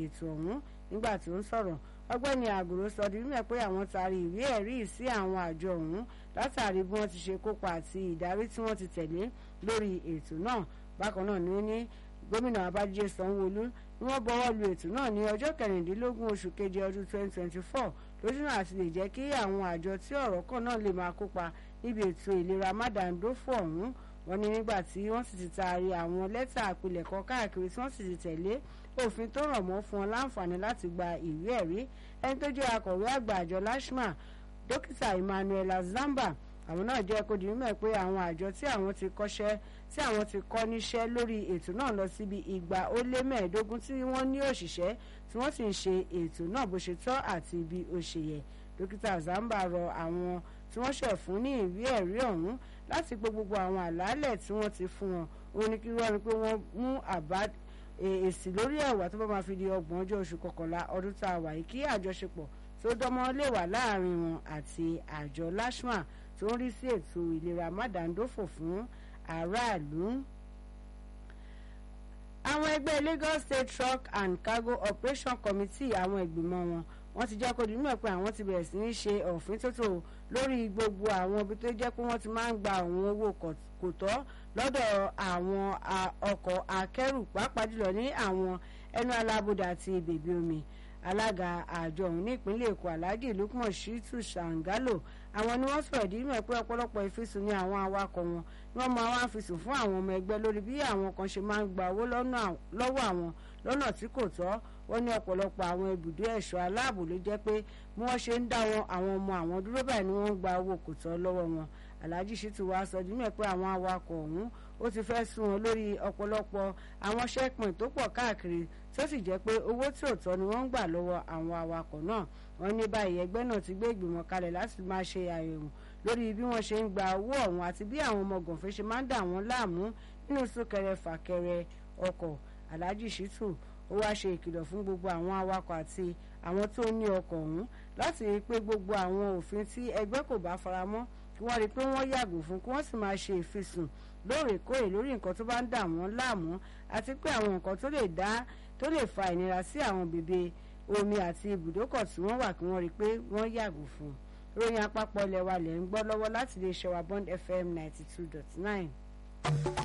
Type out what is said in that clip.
ètò ọ̀hún nígbà tí ó ń sọ̀rọ̀ ọgbẹ́ni àgùrò sọ di mímọ̀ pé àwọn taari ìwé ẹ̀rí sí àwọn àjọ ọ̀hún látàrí bí wọ́n ti ṣe kópa àti ìdarí tí wọ́n ti tẹ̀lé lórí ètò náà bákan náà ni ó ní gómìnà babájídé sanwóolu ni wọ́n bọwọ́ lu ètò náà ní ọjọ́ kẹrìndínlógún oṣù keje ọdún 2024 lójúnà àti lè jẹ́ kí àwọn àjọ tí ọ̀rọ̀ kan náà lè máa kópa níbi ètò ìlera mádàndófò ọ̀hún wọ́n ní nígbà tí wọ́n sì ti taari àwọn lẹ́tà àpilẹ̀kọ káàkiri tí wọ́n sì ti tẹ̀lé òfin tó rọ̀ mọ́ fún wọn láǹfààní láti gba ìwé ẹ̀rí ẹni tó jẹ́ akọ̀wé àgbà àjọ lashma dókítà emmanuel zamba àwọn náà jẹ́ kó di mímọ̀ pé àwọn àjọ tí àwọn ti kọ́ṣẹ́ tí àwọn ti kọ́ níṣẹ́ lórí ètò náà lọ síbi ìgbà ó lé mẹ́ẹ̀ẹ́dógún tí wọ́n ní òṣìṣẹ́ tí wọ́n sì ń ṣe ètò náà bó ṣe tọ́ àti bí ó ṣe yẹ dókítà zamba rọ àwọn tí wọ́n ṣẹ̀ fún ní ìwé ẹ̀rí ọ̀hún láti gbé gbogbo àwọn àlàálẹ̀ tí wọ́n ti fún wọn ó ní kí wọ́n rí pé wọ́n mú àbá èsì lórí ẹ̀wà tó bá máa fi di ọgbọ̀n ọjọ́ oṣù kọkànlá ọdún tá a wà yìí kí àjọṣepọ̀ tó dánmọ́ lè wà láàrin wọn àti àjọ lashma tó ń rí sí ètò ìlera mádàndófò fún aráàlú. àwọn ẹgbẹ́ Lagos State Truck and Cargo Operation Committee àwọn ìgbìmọ̀ wọn wọ́n ti jẹ́ kó di mímọ̀ pé àwọn ti bẹ̀rẹ̀ sí ní ṣe òfin tótó lórí gbogbo àwọn ibi tó jẹ́ pé wọ́n ti máa ń gba àwọn owó kò tọ́ lọ́dọ̀ àwọn ọkọ̀ akẹ́rù pàápàá jùlọ ní àwọn ẹnu alábòdà àti bèbí omi alága àjọ ọ̀hún ní ìpínlẹ̀ èkó alhaji lukman shitu shangalo àwọn ni wọ́n sọ̀rọ̀ ìdí mọ̀ pé ọ̀pọ̀lọpọ̀ ìfisùn ní àwọn awakọ̀ wọn ni wọ́n máa wá fisùn fún àwọn ọmọ ẹgbẹ́ lórí bí àwọn kan ṣe máa ń gba owó lọ́wọ́ àwọn lọ́nà tí kò tọ́ wọ́n ní ọ̀pọ̀lọpọ̀ àwọn ibùdó ẹ̀ṣọ́ aláàbò ló jẹ́ pé bí wọ́n ṣe ń dá wọn àwọn ọmọ àwọn dúró báyìí ni wọ́n ń gba owó kò tọ́ lọ́wọ́ wọn alhaji shitu wa sọ dímẹ̀ pé àwọn awakọ̀ ọ̀hún ó ti fẹ́ sún wọn lórí ọ̀pọ̀lọpọ̀ àwọn ṣẹ́pọ̀n tó pọ̀ káàkiri tó sì jẹ́ pé owó tí ò tọ́ ni wọ́n ń gbà lọ́wọ́ àwọn awakọ̀ náà wọ́n ní báyìí ẹgbẹ́ náà ti gbé ìgbìmọ̀ kalẹ̀ láti máa ṣe àyẹ̀wò lórí bí wọ́n ṣe ń gba owó ọ̀hún àti bí àwọn ọmọ gànfẹ́ ṣe máa ń dà wọ́n láàmú nínú súnkẹrẹ fàkẹrẹ ọkọ̀ alhaji shitu ó wá ṣe ìkìlọ̀ fún gbogbo àwọn awakọ̀ àti àwọn tó ní ọkọ̀ ọ̀hún láti rí i pé gbogbo àwọn òfin tí ẹgbẹ́ kò bá faramọ́ kí wọ́n rí i pé wọ́n yàgò fún kí wọ́n sì máa ṣe ìfisùn lóòrèkóòrè lórí nǹkan tó bá ń dà wọ́n láàmú àti pé àwọn nǹkan tó lè dá tó lè fa ìnira sí àwọn bèbè omi àti ibùdókọ̀ tí wọ́n wà kí wọ́n rí i pé wọ́n yàgò fún ròyìn àpapọ̀ ilẹ̀ wa lẹ̀ ń gbọ́ lọ́wọ́ láti lè ṣe wa Bond FM ninety two dot nine.